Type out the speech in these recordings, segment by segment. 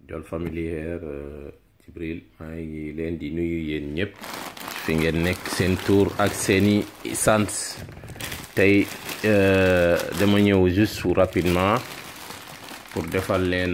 Jol familière Jibril maa ngi leen di nuyu yéen ñëpp fi ngeen nekk seen tour ak seeni sant tey dama ñëw juste rapidement pour defal leen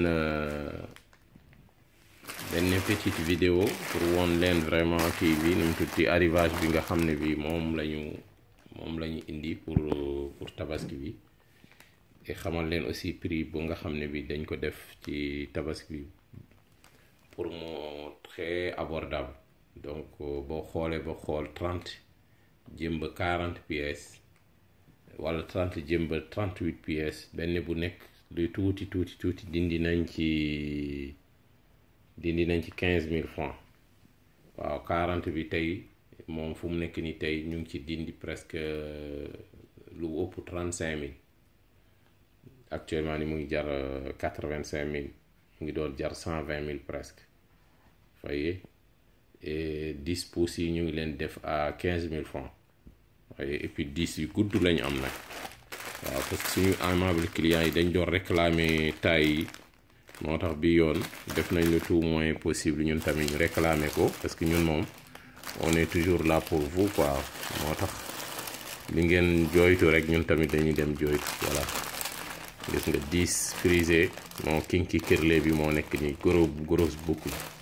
benn petite vidéo pour woon leen vraiment kii bi nu mu tudd arrivage bi nga xam ne bi moom lañu moom la ñu indi pour pour tabaski bi et xamal leen aussi prix bu nga xam ne bi dañ ko def ci tabaski bi pour mu très abordable donc boo xoolee ba xool trente jëm ba quarante pièces wala trente jëm ba trente huit pièces benn bu nekk luy tuuti tuuti tuuti dindi nañ ci dindi nañ ci quinze mille francs waaw quarante bi tey moom fu mu nekk ni tey ñu ngi ci dindi presque lu ëpp trente cinq mille actuellement ni mu ngi jar quatre vingt cinq mille mu ngi doon jar cent vingt mille presque voyez et dix pouces yi ñu ngi leen def à quinze mille francs voyez et puis dix yu gudd lañu am nag waaw parce que suñu aimable clients yi dañ doon réclamer taille yi moo tax bi yoon def nañ le tout moyen possible ñun tamit ñu réclamer ko parce que ñun moom on est toujours là pour vous quoi moo tax li ngeen jooytu rek ñun tamit dañuy dem jooytu voilà gis nga 10 frisé moo kinki kirle bi moo nekk nii gros gros boucle